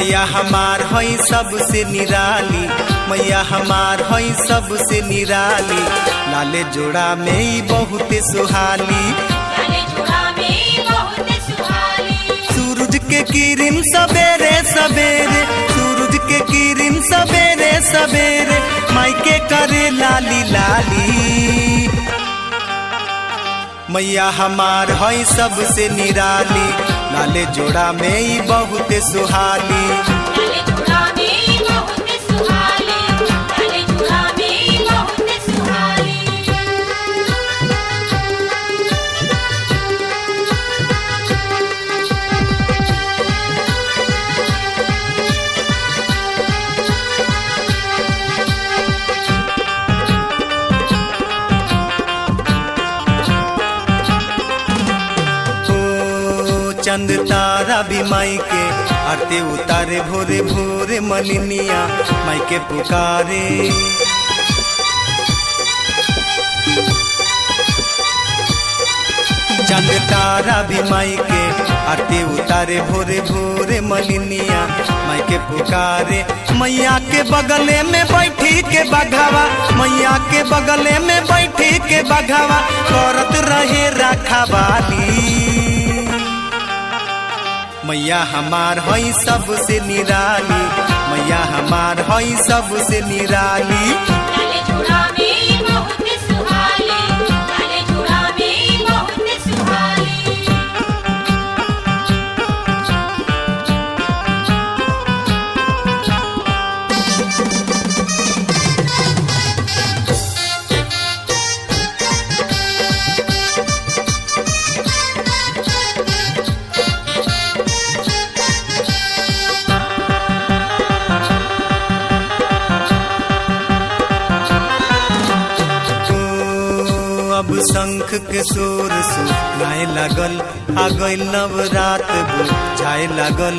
मैया हमार हई सबसे निराली मैया हमार हई सबसे निराली लाले जोड़ा में ही बहुते सुहाली लाले जोड़ा में बहुत सुहाली सूरज के किरण सवेरे सवेरे सूरज के किरण सवेरे सवेरे मायके करे लाली लाली मैया हमार हई सबसे निराली लाले जोड़ा में ही बहुते सुहाली लाले जोड़ा में बहुत सुहाली लाले जोड़ा में बहुत सुहाली ओ चंद तारा भी माई के आरती उतारे भोरे भोरे मलिनिया माई के पुकारे चंद तारा भी माई के आरती उतारे भोरे भोरे मलिनिया माई के पुकारे मैया के बगले में बैठी के बघावा मैया के बगले में बैठी के बघावा करत रहे रखवाली मैया हमार हई सबसे निराली मैया हमार हई सबसे निराली लाले जोड़ा में बहुत सुहाली लाले जोड़ा में बहुत सुहाली ओ, अब शंख के शोर सुनाए लागल आ गइल नवरात बुझाए लागल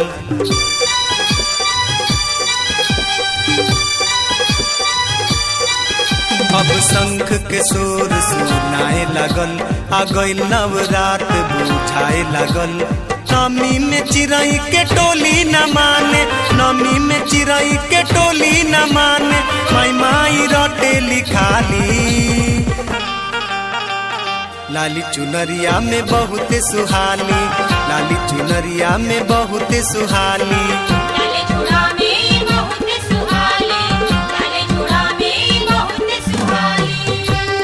अब शंख के शोर सुनाए लागल आ गइल नवरात बुझाए लागल नमी में चिड़ई के टोली न माने नमी में चिड़ई के टोली न माने माई माई रोटे लिखाली लाली चुनरिया में बहुत सुहानी लाली चुनरिया में बहुत सुहानी लाले जोड़ा में बहुत सुहाली लाले जोड़ा में बहुत सुहाली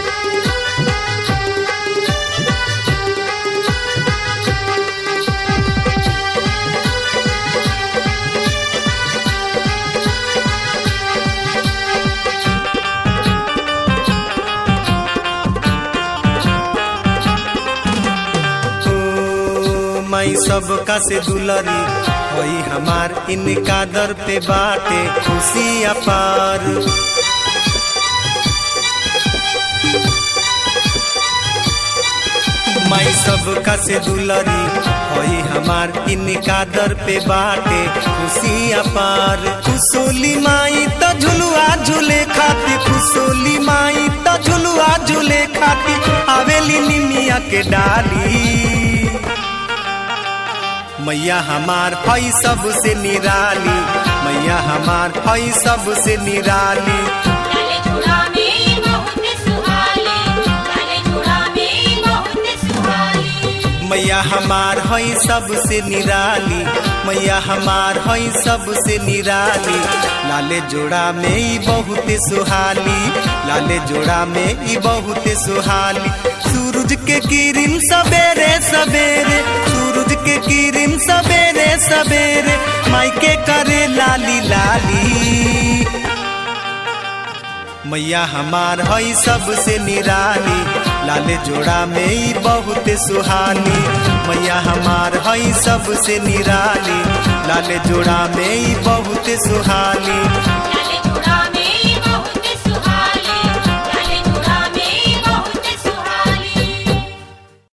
ओ माई सबका से दुलरी होई हमार इनका दर पे बाटे खुशी अपार माई सबका से दुलरी होई हमार इनका दर पे बाटे खुशी अपार खुशोली माई तो झुलुआ झूले खाती खुशोली माई तो झुलुआ झूले खाती आवेली निमिया के डाली मैया हमार हई सबसे निराली मैया हमार हई सबसे निराली लाले जोड़ा में बहुत सुहाली लाले जोड़ा में बहुत सुहाली मैया हमार हई सबसे निराली मैया हमार हई सबसे निराली लाले जोड़ा में ही बहुत सुहाली लाले जोड़ा में ही बहुत सुहाली सूरज के किरण सवेरे सवेरे सूरज के किरण सवेरे सवेरे मायके करे लाली लाली मैया हमार हई सबसे निराली लाले जोड़ा में ही बहुत सुहानी मैया हमार हई सबसे निराली लाले जोड़ा में ही बहुत सुहानी